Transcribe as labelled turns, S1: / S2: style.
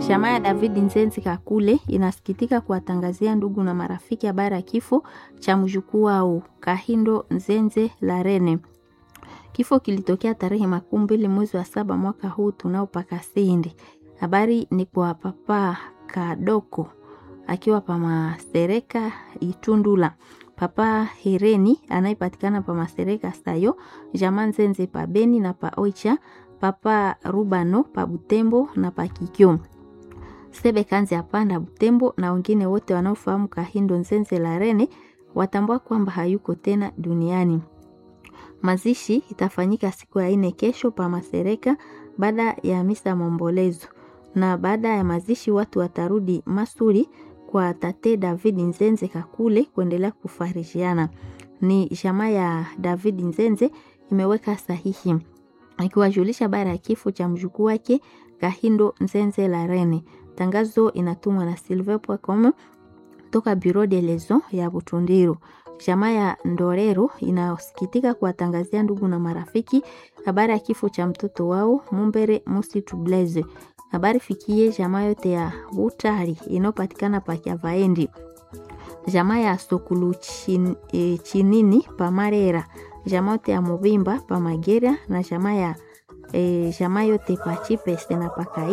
S1: Jamaa ya David Nzenzi Kakule inasikitika kuwatangazia ndugu na marafiki habari ya kifo cha mjukuu wao Kahindo Nzenze Larene. Kifo kilitokea tarehe makumi mbili mwezi wa saba mwaka huu tunaopaka sindi. Habari ni kwa papa Kadoko akiwa pa Masereka Itundula, papa Hereni anayepatikana pa Masereka Sayo, jamaa Nzenze pa Beni na pa Oicha, papa Rubano pa Butembo na pa Kikyo. Sebe Kanzi apanda Butembo na wengine wote wanaofahamu Kahindo Nzenze Larene watambua kwamba hayuko tena duniani. Mazishi itafanyika siku ya ine kesho pa Masereka baada ya misa maombolezo, na baada ya mazishi watu watarudi Masuri kwa tate David Nzenze Kakule kuendelea kufarishiana. Ni jamaa ya David Nzenze imeweka sahihi ikiwajulisha habari ya kifo cha mjukuu wake Kahindo Nzenze Larene. Tangazo inatumwa na silver.com toka Bureau de Lezo ya Butundiru. Jamaa ya Ndorero inasikitika kuwatangazia ndugu na marafiki habari ya kifo cha mtoto wao Mumbere Musi Tublaze. Habari fikie jamaa yote ya Butari inayopatikana pa Kyavaendi, jamaa ya Sokulu chin, e, Chinini pa Marera, jamaa yote ya Mubimba pa Magera na jamaa ya e, jamaa yote pa Chipese na pa